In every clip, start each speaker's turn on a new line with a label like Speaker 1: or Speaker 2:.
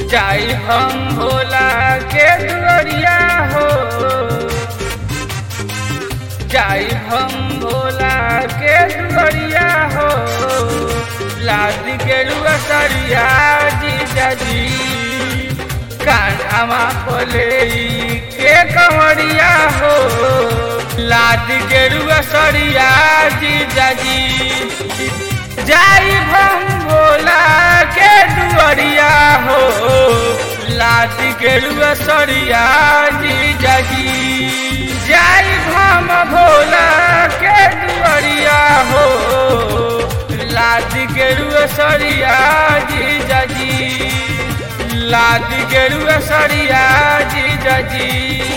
Speaker 1: जाई हम भोला के दुआरिया हो जाई हम भोला के दुआरिया हो लाद के रुआसरिया जीजा जी कान्हामा पले के कंवरिया हो लाद के रुआसरिया जीजा जी जाई हम भोला के दुआरिया हो लाद के रुआसरिया जीजा जी जाई हम भोला के दुआरिया हो लाद के रुआसरिया जीजा जी लाद के रुआसरिया जीजा जी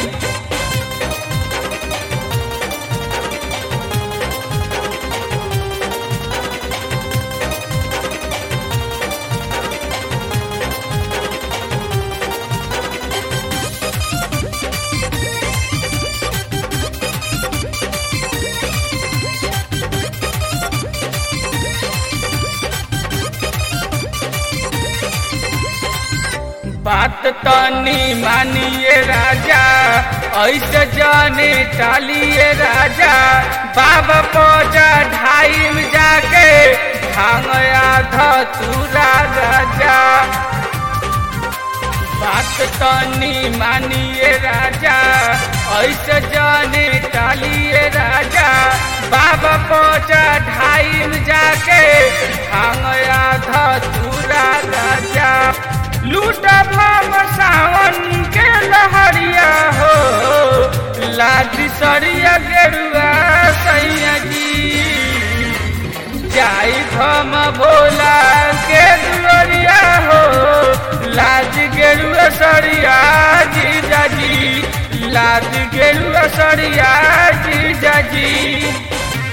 Speaker 1: बात तनी मानिए राजा ऐसे जाने टालिए राजा बाबा पहुंचा ढाई में जाके भांग आधा तूरा राजा बात तनी मानिए राजा ऐसे जाने टालिए राजा बाबा पहुंचा ढाई में जाके भांग आधा तूरा राजा लूटा भाम सावन के लहरिया हो लाठी सरिया गेरुआ सैया जी जाई भम भोला के दुआरिया हो लाज गेरुआ सरिया जीजा जी लाज गेरुआ सरिया जीजा जी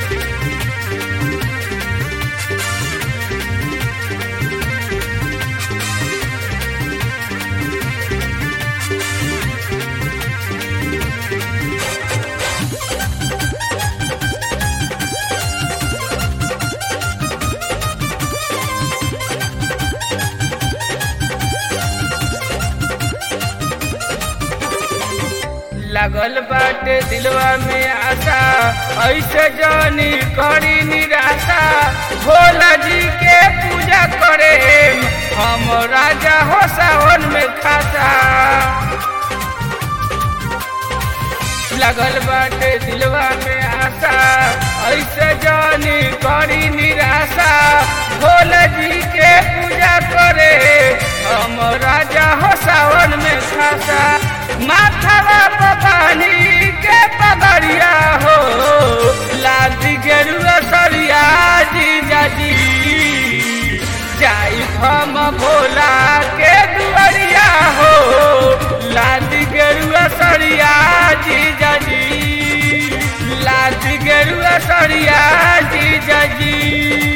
Speaker 1: लगल बाटे दिलवा में आशा ऐसे जानी करी निराशा भोला जी के पूजा करे हम राजा हो सावन में खाता लगल बाटे दिलवा में आशा ऐसे जानी करी निराशा भोला जी के पूजा करे हम राजा हो सावन में खाता माथवा पानी के पगड़िया हो लाद गेरुआ सरिया जीजा जी जाई हम भोला के दुआरिया हो लाद गेरुआ सरिया जीजा जी लाद गेरुआ सरिया जीजा जी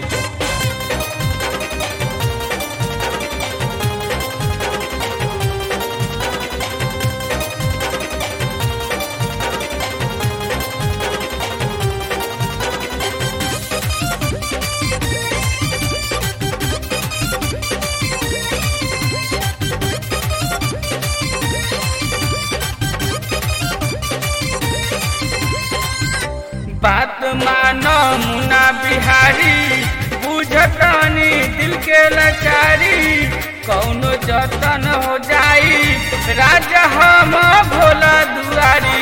Speaker 1: बात मानो मुना बिहारी बुझतनी दिल के लाचारी कौनो जतन हो जाई राजा हम भोला दुआरी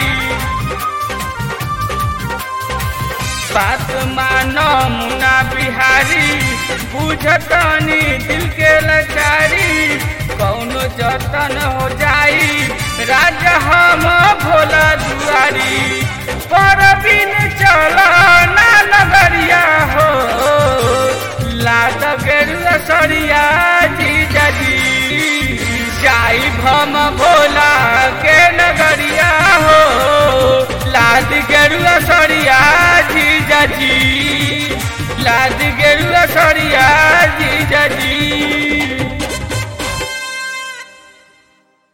Speaker 1: बात मानो मुना बिहारी बुझतनी दिल के लाचारी कौनो जतन हो जाई राजा हम भोला दुआरी पर बिन चला ना नगरिया हो लाद गेरुआ सरिया जीजा जी जाई भम भोला के नगरिया हो लाद गेरुआ सरिया जीजा जी लाद गेरुआ सरिया जीजा जी